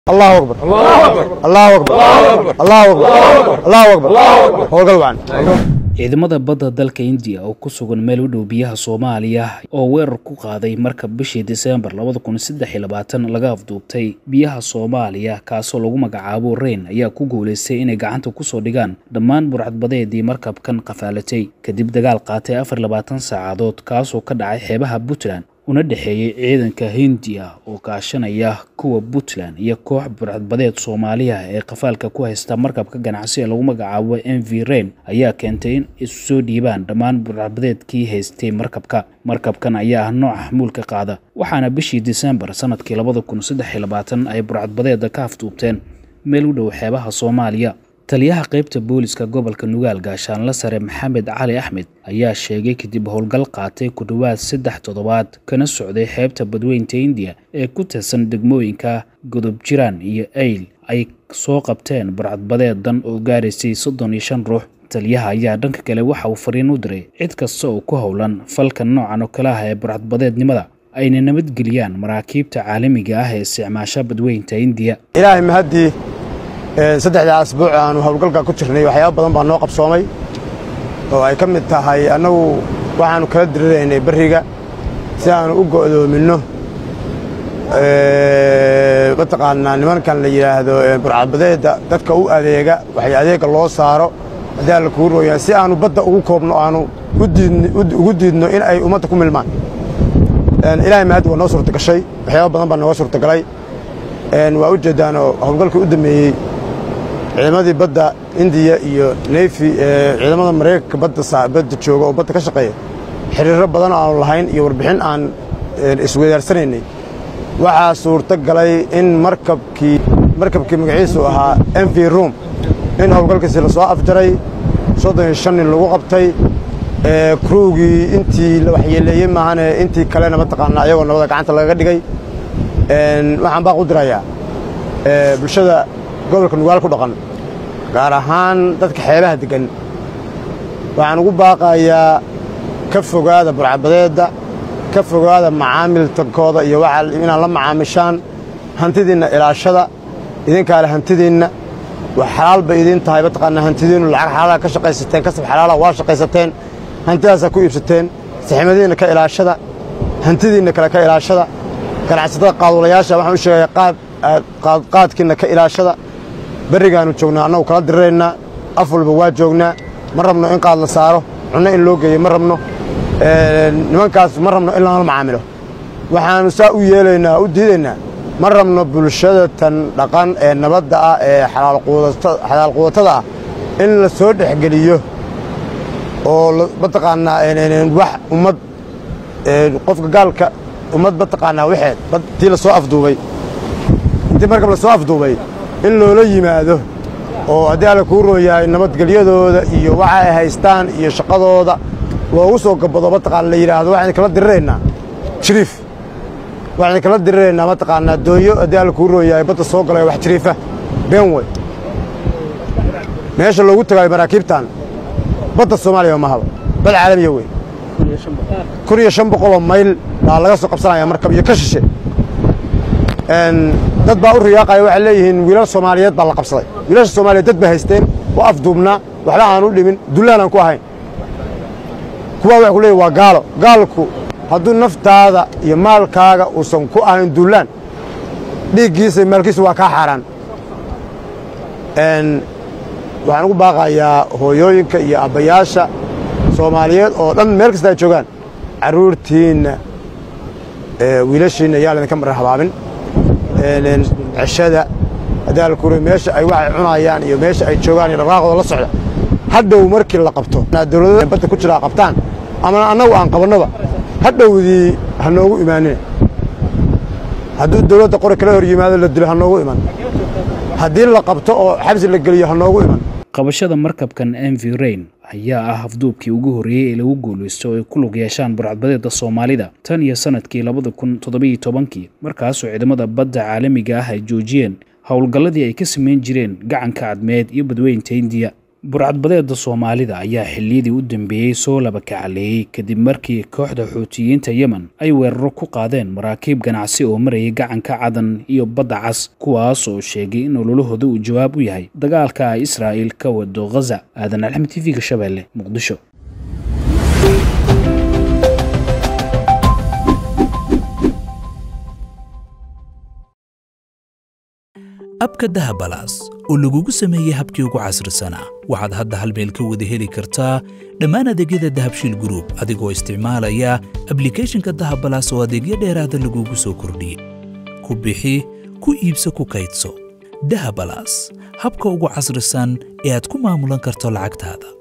الله اكبر الله اكبر الله اكبر الله اكبر الله اكبر howlgal wacan ciidamada badda dalka indiya oo ku sugan meel u dhow biyaha soomaaliya oo weerar ku qaaday marka bishii diseembar labada kun saddex iyo labaatan laga afduubtay biyaha soomaaliya kaasoo lagu magacaabo reyn ayaa ku guulaystay inay gacanta kusoo dhigaan dhammaan burcadbadeedii markabkan qafaalatay kadib dagaal qaatay afar labaatan saacadood kaasoo ka dhacay xeebaha puntland una dhexeeyey ciidanka hindiya oo kaashanaya kuwa puntland iyo koox burcadbadeed soomaaliya ee qafaalka ku haysta markabka ganacsi ee lagu magacaabo m v reyn ayaa keentay in isu soo dhiibaan dhammaan burcadbadeedkii haystay markabka markabkan ayaa ah nooca xamuulka qaada waxaana bishii disembar sanadkii labada kun saddex iyo labaatan ay burcadbadeeda ka afduubteen meel u dhow xeebaha soomaaliya taliyaha qaybta booliska gobolka nugaal gaashaanle sare maxamed cali axmed ayaa sheegay kadib howlgal qaatay ku dhowaad saddex toddobaad kana socday xeebta badweynta indiya ee ku tirsan degmooyinka godob jiraan iyo ayl ay soo qabteen barcadbadeedan oo gaaraysay soddon iyo shan ruux taliyaha ayaa dhanka kale waxa uu fariin u diray cid kasta oo ku howlan falkan noocan oo kale ah ee barcadbadeednimada ayna nabadgeliyaan maraakiibta caalamiga ah ee isticmaasha badweynta indiya ilaahay mahaddii saddexdaa asbuuc aanu howlgalka ku jirnay waxyaaba badan baa noo qabsoomay oo ay ka mid tahay annagu waxaannu kala diriraynay berriga si aanu u go'doominno mataqaanaa nimankan la yidhaahdo burcadbadeedda dadka u adeega waxay adeegga loo saaro haddii alla kuu rooyaa si aanu badda ugu koobno aanu ugu diidno in ay ummadda ku milmaan ilaahay mahaddi waa noo suurta gashay waxyaaba badan baa nooga suurta galay waa u jeeddaanoo howlgalkii u dammeeyey ciidamadii badda indiya iyo neyfi ciidamada maraykanka badda jooga oo badda ka shaqeeya xiriiro badan aanu lahayn iyo warbixin aan isweydaaranaynay waxaa suurto galay in markabkii markabkii magaciisu ahaa m v rum in howlgalkiisi lasoo afjaray soddon iyo shan nin lagu qabtay kruugii intii la waxyeeleeyey maahane intii kalena mataqaanaa ayagoo nabada gacanta lagaga dhigay waxaan baaq u dirayaa bulshada gobolka nugaal ku dhaqan gaar ahaan dadka xeebaha deggan waxaan ugu baaqayaa ka fogaada burcadbadeedda ka fogaada macaamiltankooda iyo inaad la macaamishaan hantidiinna ilaashada idinkaale hantidiinna wax xalaal bay idiin tahay mataqaanaa hantidiinnu lacag xalaala ka shaqaysateen kasab xalaala waa shaqaysateen hantidaasaa ku iibsateen saximadiinna ka ilaashada hantidiinna kale ka ilaashada ganacsatada qaadulayaasha waxaan u sheegayaa qaadkiinna ka ilaashada berrigaannu joognaa annagu kala diriraynaa af walba waa joognaa ma rabno in qaad la saaro cunno in loo geeyo ma rabno nimankaas ma rabno in lala macaamilo waxaannu saa u yeelaynaa u diidaynaa ma rabno bulshada tan dhaqan ee nabadda ah ee xalaal quudatada ah in la soo dhexgeliyo oo mataqaanaa wax ummad qofka gaalka ummad mataqaanaa waxeed tii la soo afduubay intii markab la soo afduubay in loola yimaado oo haddii alla kuu rooyahay nabadgelyadooda iyo waxa ay haystaan iyo shaqadooda loogu soo gabado mataqaana la yidhaahdo waxaan kala diriraynaa jiriif waxaan kala diriraynaa mataqaanaa doonyo haddii alla kuu rooyahay badda soo galay wax jiriifa beenwey meesha loogu tagaayo maraakiibtan badda soomaaliya mahaba bad caalamiya wey kun iyo shan boqoloo mayl baa laga soo qabsanaya markab iyo ka shishe dad baa u riyaaqaya waxay leeyihiin wiilal soomaaliyeed baa la qabsaday wiilasha soomaaliyeed dad bay haysteen waa afduubnaa waxba aan u dhimin dullaan aan ku ahayn kuwaa waxay ku leeyihin waa gaalo gaalku hadduu naftaada iyo maalkaaga uusan ku ahayn dullaan dhiiggiisa maalkiisa waa kaa xaaraan waxaan ugu baaqayaa hooyooyinka iyo abbayaasha soomaaliyeed oo dhan meel kasta ay joogaan carruurtiinna wiilashiinna yaa laydinka marar habaabin ceshada adaalkure meesha ay waxay cunayaan iyo meesha ay joogaan iyo dhaqaaqooda la socda hadhow markii la qabto dowlada badda ku jiraa qabtaan ama annagu aan qabannoba hadhowdii ha noogu imaanina hadduu dowladda qori kala hor yimaado la dilo ha noogu iman haddii la qabto oo xabsi la geliyo ha noogu iman qabashada markabkan m v reyn ayaa ah afduubkii ugu horreeyey ee lagu guulaysto oo ay ku lug yeeshaan burcadbadeedda soomaalida tan iyo sanadkii labada kun toddobiyo tobankii markaasoo ciidamada badda caalamiga ah ay joojiyeen howlgalladii ay ka samayn jireen gacanka cadmeed iyo badweynta indiya burcadbadeeda soomaalida ayaa xilliyadii u dambeeyey soo laba kacaleeyey kadib markii kooxda xuutiyiinta yemen ay weeraro ku qaadeen maraakiib ganacsi oo marayay gacanka cadan iyo badda cas kuwaas oo sheegay in ololahooda uu jawaab u yahay dagaalka ay israa'iil ka wado ghaza aadan alxmed t v-ga shabeelle muqdisho abka dahabalaas oo lagugu sameeyey habkii ugu casrisanaa waxaad hadda hal meel ka wada heli kartaa dhammaan adeegyada dahabshiil gruub adigoo isticmaalaya ablikeeshinka dahabalaas oo adeegyo dheeraada lagugu soo kordhiyey ku bixi ku iibso ku kaydso dahabalaas habka ugu casrisan ee aad ku maamulan karto lacagtaada